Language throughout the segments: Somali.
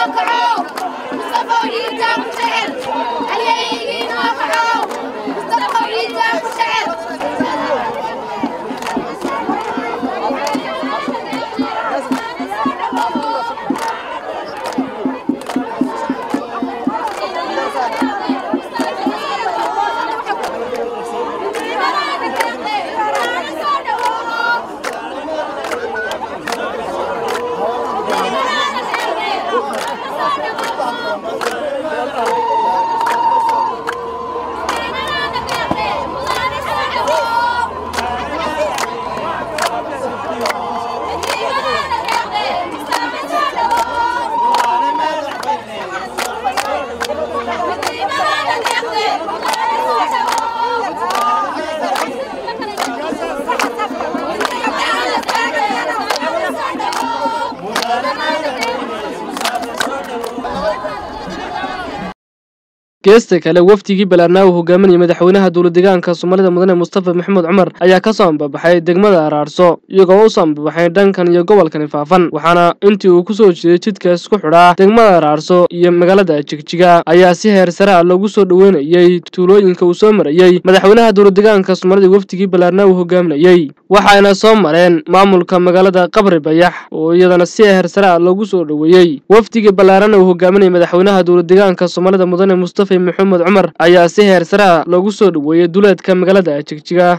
geesta kale wafdigii balaarnaa uu hogaaminayay madaxweynaha dowladeegaanka soomaalida mudane mustafa maxamed cumar ayaa ka soo ambabaxay degmada araarso iyagoo u soo ambabaxay dhankan iyo gobolkani faafan waxaana intii uu ku soo jeeday jidkaas ku xidhaa degmada araarso iyo magaalada jigjiga ayaa si heer sare ah loogu soo dhoweynayey tuulooyinka uu soo marayey madaxweynaha dowladeegaanka soomaalida wafdigii balaarnaa uu hogaaminayey waxayna soo mareen maamulka magaalada qabri bayax oo iyadana si heer sare ah loogu soo dhoweeyey wafdigii ballaarana uu hogaaminayay madaxweynaha dowladeegaanka soomaalida mudane mustafa maxamed cumar ayaa si heer sare ah loogu soo dhoweeyey duleedka magaalada jigjiga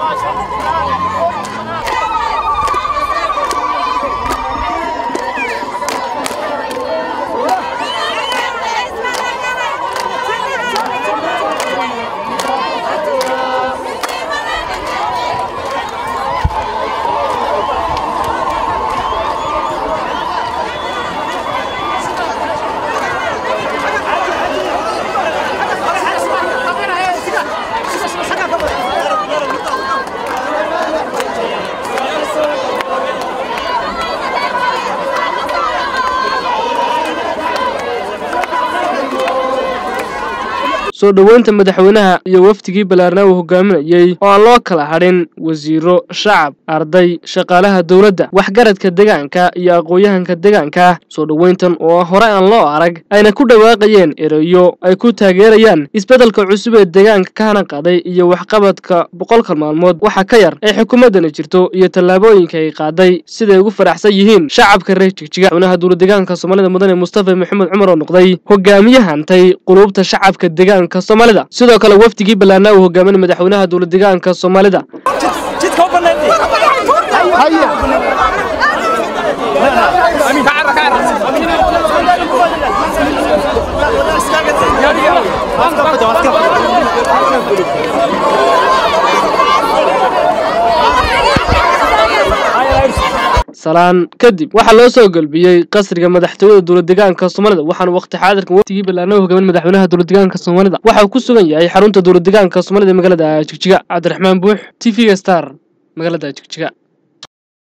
soo dhoweynta madaxweynaha iyo wafdigii ballaarnaa uu hogaaminayey oo aan loo kala hadhin wasiiro shacab arday shaqaalaha dowladda waxgaradka deegaanka iyo aqoon-yahanka deegaanka soo dhoweyntan oo hore aan loo arag ayna ku dhawaaqayeen ereyo ay ku taageerayaan isbeddelka cusub ee deegaanka ka hana qaaday iyo waxqabadka boqolka maalmood waxa ka yar ee xukuumaddani jirto iyo tallaabooyinka ay qaaday siday ugu faraxsan yihiin shacabka reer jigjiga madaxweynaha dowladeegaanka soomaalida mudane mustafa maxamed cumar oo noqday hogaamiye hantay quluubta shacabka deegaanka soomaalida sidoo kale wafdigii ballaarnaa uu hogaaminay madaxweynaha dowladeegaanka soomaalida salaan kadib waxaa loo soo gelbiyey qasriga madaxtooyada dowladeegaanka soomaalida waxaana waqti xaadirkan waftigii ballaarnaa hogaamin madaxweynaha dowladeegaanka soomaalida waxa uu ku sugan yahay xarunta dowladeegaanka soomaalida ee magaalada jigjiga cabdiraxmaan buux t v-ga star magaalada jigjiga